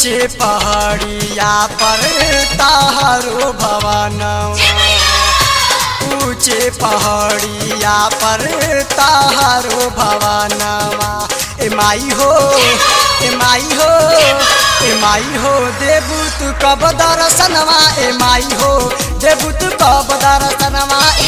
ऊंचे पहाड़िया पर तारो भवनवा ऊंचे पहाड़िया पर तारो भवनवा ए माई हो ए माई हो ए माई हो देबू तू कब दर्शनवा ए माई हो देबू तू कब दर्शनवा ए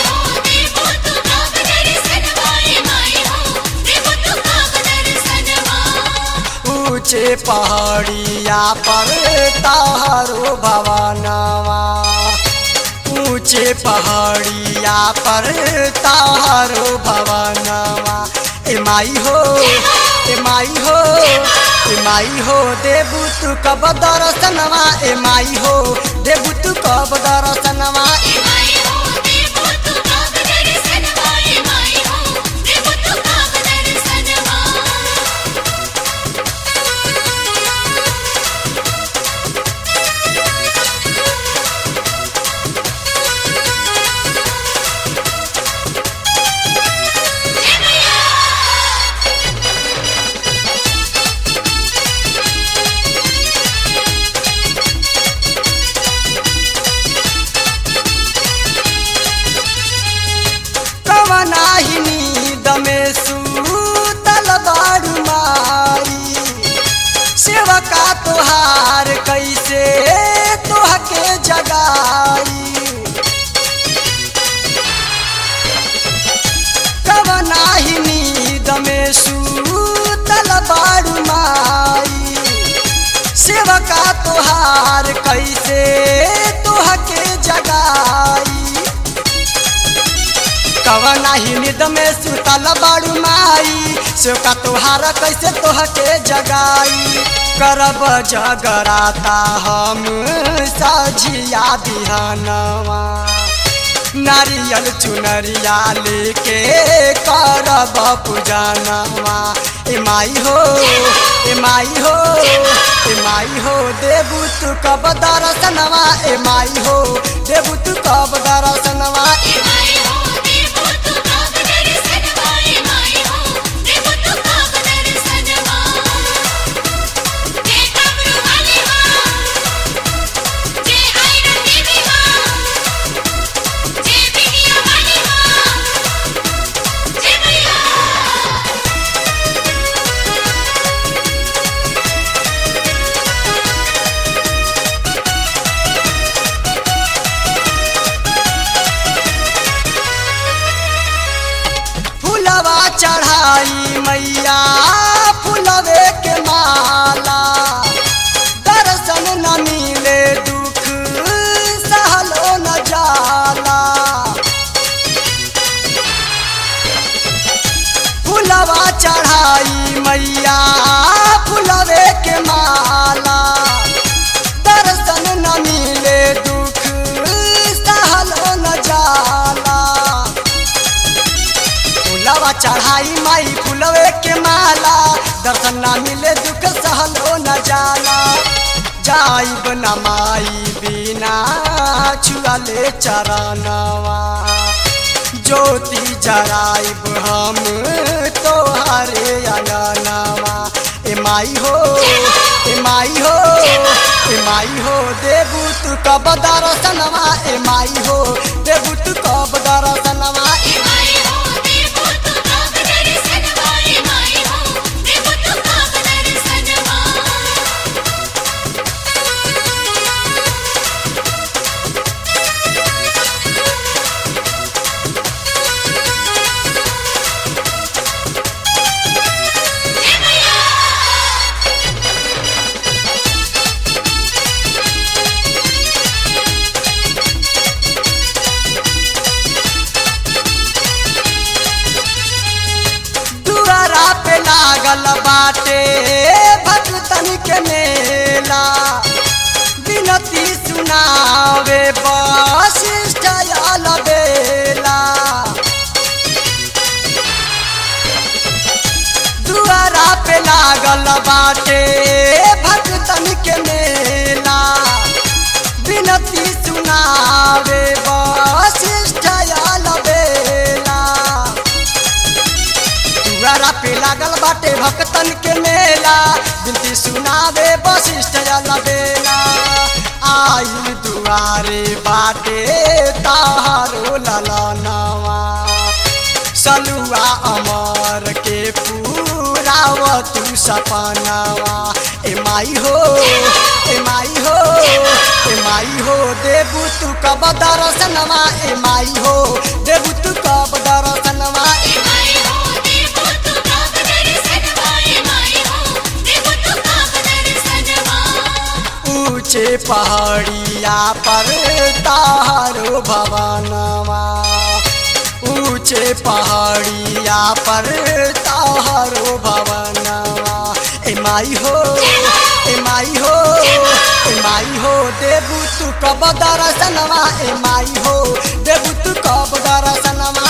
ऊंचे पहाड़िया पर तारो भवनवा ऊंचे पहाड़िया पर तारो भवनवा ए माई हो ए माई हो ए माई हो देबू तू कब दर्शनवा ए माई हो देबू तू कब दर्शनवा ए कवनाही नींद में सूतल बारू माई सेवका तोहार कैसे तोहके जगाई कवनाही नींद में सूतल बारू माई सेवका तोहार कैसे तोहके जगाई कवनाही निद में सुतल बाड़ू माई सेवका तोहार कैसे तोहके जगाई करब जगराता हम सझिया बिहानवा नारियल चुनरिया लेके करब पूजनवा ए माई हो ए माई हो ए माई हो देबू तू कब दर्शनवा ए माई हो देबू तू कब दर्शनवा ए फुलवा चढ़ाई मैया फुलवे के माला दर्शन न मिले दुख सहलो न जाला फुलवा चढ़ाई मैया फुलवे के माला दर्शन न मिले दुख सहलो न जाला फुलवा चढ़ाई माई फुलवे के माला दर्शन ना मिले दुख सहलो न जाला जाइब न माई बिना छुअले चरणवा ज्योति जराइब हम तोहरे अंगनवा ए माई हो ए माई हो ए माई हो देबू तू कब दर्शनवा ए माई हो देबू तू कब दर्शनवा ए दुआरा पे लागल बाटे भक्तन के मेला विनती सुनावे वशिष्ठ आल बेला दुआरा पे लागल बाटे भक्तन के मेला विनती सुनावे वशिष्ठ आल बेला दुआरा पे पे लागल बाटे भक्तन के मेला बिनती सुनावे वशिष्ठ जल बेला आइल दुआरे बाटे तारो ललनवा सलुआ अमर के पूराव तू सपनावा ए माई हो ए माई हो ए माई हो देबू तू कब दर्शनवा ए माई हो देबू तू कब दर्शनवा ए माई हो देवो तू काप दर्शनवा माई हो देवो तू काप दर्शनवा ऊंचे पहाड़िया पर तारो भवनवा ऊंचे पहाड़िया पर तारो भवनवा ए माई हो ए माई हो ए माई हो देबू तू कब दर्शनवा ए माई हो देबू तू कब दर्शनवा